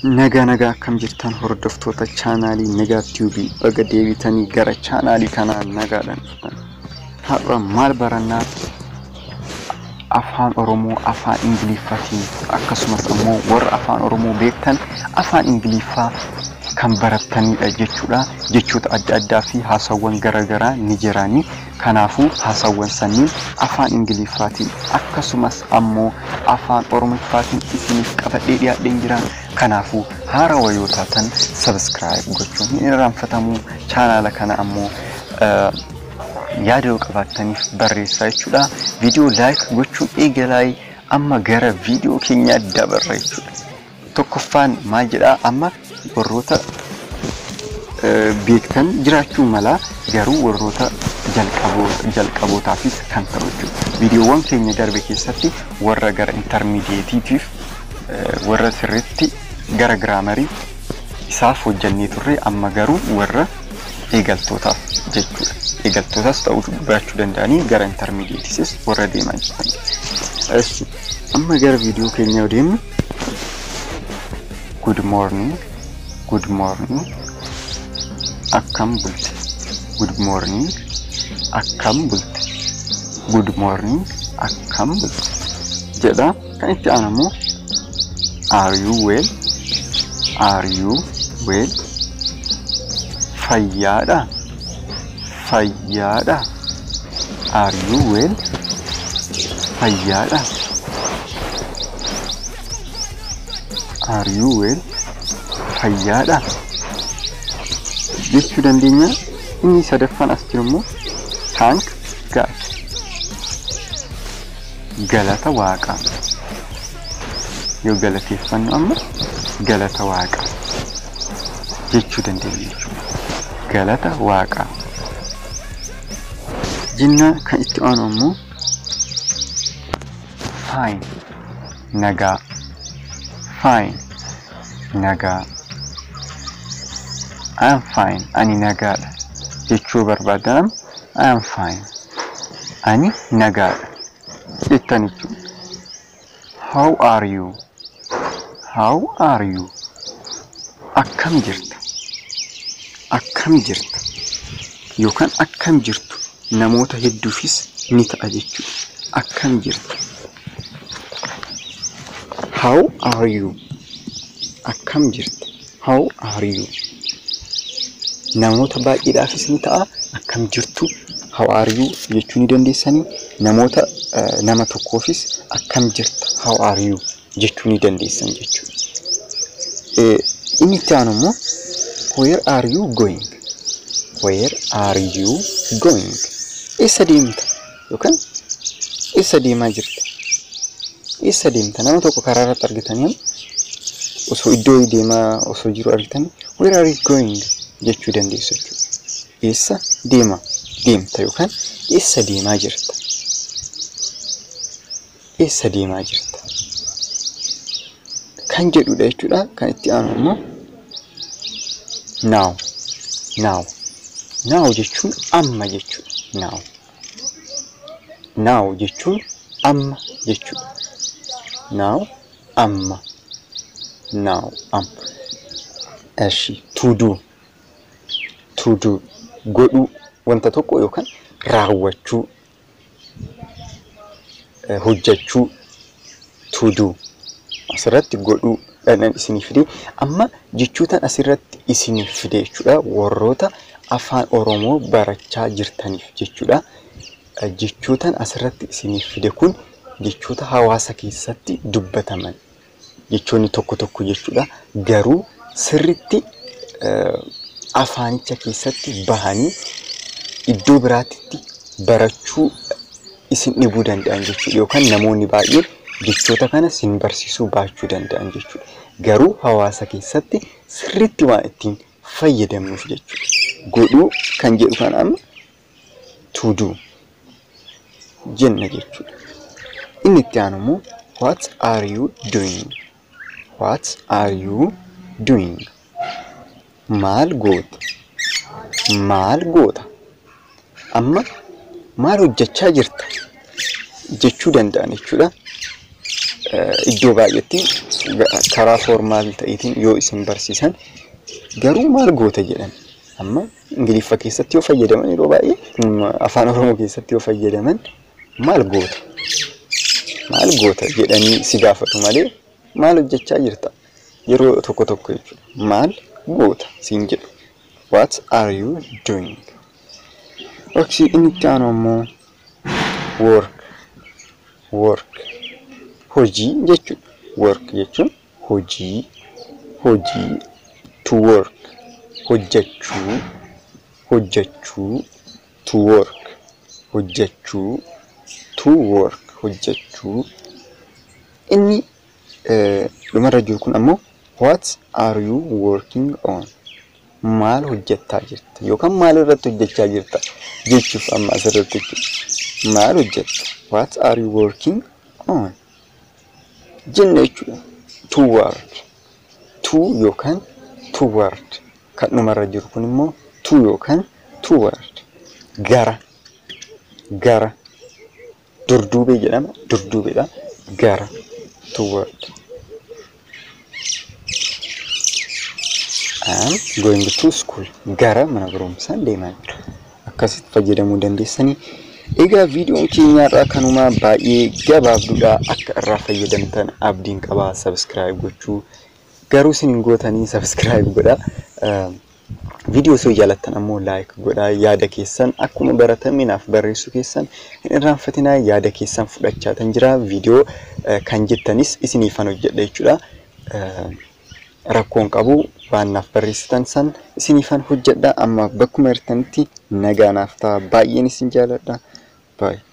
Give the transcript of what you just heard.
Nagaa nagaa akkam jirtan hordoftoota chaanaalii Nagaa Tiyuubii baga deebitanii gara chaanaalii kanaa nagaadhaan dhuftan. Har'a maal barannaa afaan Oromoo afaan Ingiliffaatiin akkasumas immoo warra afaan Oromoo beektan afaan Ingiliffaa kan barattanidha jechuudha. Jechoota adda addaa fi haasawwan garaagaraa ni jirani. Kanaafuu haasawwan sanniin afaan Ingiliffaatiin akkasumas ammoo afaan Oromoffaatiin isiniif qabadhee dhiyaadheen jira. Kanaafuu haarawaa yoo taatan sabiskiraayib gochuun hin irraanfatamuu chaanaala kana ammoo yaada yoo qabaattaniif barreessaa jechuudha. Viidiyoo laayik gochuun eegalaa amma gara viidiyoo keenyaa dabarra jechuudha. Tokkoffaan maal jedhaa amma warroota beektan jiraachuu mala garuu warroota jalqabootaafis kan ta'u jechuudha. Viidiyoowwan keenya darbe keessatti warra gara intarmiidiyeetiitiif warra sirriitti gara giraamarii isaaf hojjannee turre amma garuu warra eegaltootaaf jechuudha. Eegaltootaas ta'uu baachuu danda'anii gara intarmiidiyeetisis warra deemaa jirtan. Amma gara viidiyoo keenyaa deemnu good morning good morning akkam bulte good morning akkam bulte good morning akkam bulte jedha kan itti aanamu are you well are you well fayyaadha fayyaadha are you well fayyaadha are you well fayyaadha jechuu dandeenya inni sadaffaan as jiru immoo thank God galata waaqaa yoo galateeffannu amma galata waaqaa jechuu dandeenya jechuudha. Galata waaqaa. Jinnaa kan itti aanu ammoo fine nagaa fine nagaa I am fine ani nagaadha jechuu barbaadan I am fine ani nagaadha jettan jechuudha. How are you? How are you? Akkam jirta? Akkam jirta? Yookaan akkam jirtu namoota hedduufis ni ta'a jechuudha. Akkam jirta? How are you? Akkam jirta? How are you? Namoota baay'eedhaafis ni ta'a. Akkam jirtu? How are you jechuu ni dandeessanii namoota nama tokkoofis akkam jirta? How are you? jechuu ni dandeessan jechuudha. Inni itti aanu immoo where are you going? Where are you going? Eessa deemta? Yookaan eessa deemaa jirta? Eessa deemta? Nama tokko karaa irratti argitanii osoo iddoo deemaa osoo jiru argitanii where are you going? jechuu dandeessu jechuudha. Eessa deema? Deemta yookaan eessa deemaa jirta? Eessa deemaa jirta? kan jedhudha jechuudha. Kan itti aanu immoo now now now jechuun amma jechuudha. now now jechuun amma jechuudha. now amma now amma eshi to do to do godhuu wanta tokko yookaan raawwachuu hojjechuu to do asirratti godhuu dhaan isiniif fide amma jechootaan asirratti isiniif fide jechuudha warroota afaan oromoo barachaa jirtaniif jechuudha jechootaan asirratti isiniif fide kun jechoota hawaasa keessatti dubbataman jechoonni tokko tokko jechuudha garuu sirritti afaanicha keessatti bahanii iddoo biraatti barachuu isin dhibuu danda'an jechuudha yookaan namoonni baay'een jechoota kana sin barsiisuu baachuu danda'an jechuudha. Garuu hawaasa keessatti sirriitti waan ittiin fayyadamnuuf jechuudha. Godhuu kan jedhu kan amma to do jenna jechuudha. Inni itti aanu immoo what are you doing? What are you doing? Maal goota? Maal goota? Amma maal hojjechaa jirta? Jechuu danda'an jechuudha. iddoo baay'eetti karaa foormaal ta'iitiin yoo isin barsiisan garuu maal goota jedhan amma ingiliffa keessatti yoo fayyadaman yeroo baay'ee afaan oromoo keessatti yoo fayyadaman maal goota maal goota jedhanii si gaafatu malee maal hojjechaa jirta yeroo tokko tokko jechuudha maal goota siin jedhu what are you doing oksi inni itti aanu ammoo work work hojii jechuudha work jechuun hojii hojii to work hojjechuu hojjechuu to work hojjechuu to work hojjechuu inni dhumarra jiru kun ammoo what are you working on maal hojjechaa jirta yookaan maal irratti hojjechaa jirta jechuuf amma asirratti jechuudha maal hojjetta what are you working on jenna jechuudha toward to yookaan toward kan dhumarra jiru kun immoo to yookaan toward gara gara durduubee jedhama durduubeedha gara toward I'm going to school gara mana barumsaa deemaa jira akkasitti fayyadamuu dandeessanii egaa viidiyoon keenyaarraa kanumaa baay'ee gabaabduudha akka irraa fayyadamtan abdiin qabaa sabskiraayib gochuu garuu isin hin gootanii sabskiraayib godha viidiyoo osoo jaalattan ammoo laayik godha yaada keessan akkuma baratame naaf barreessu keessan hin irraanfatinaa yaada keessan fudhachaa tan jira viidiyoo kan jettanis isiniifan hojjedha jechuudha rakkoon qabu waan naaf barreessitan san isiniifan hojjedha amma bakkuma jirtanitti nagaa naaf ta'a baay'een isin jaaladha baay'ee.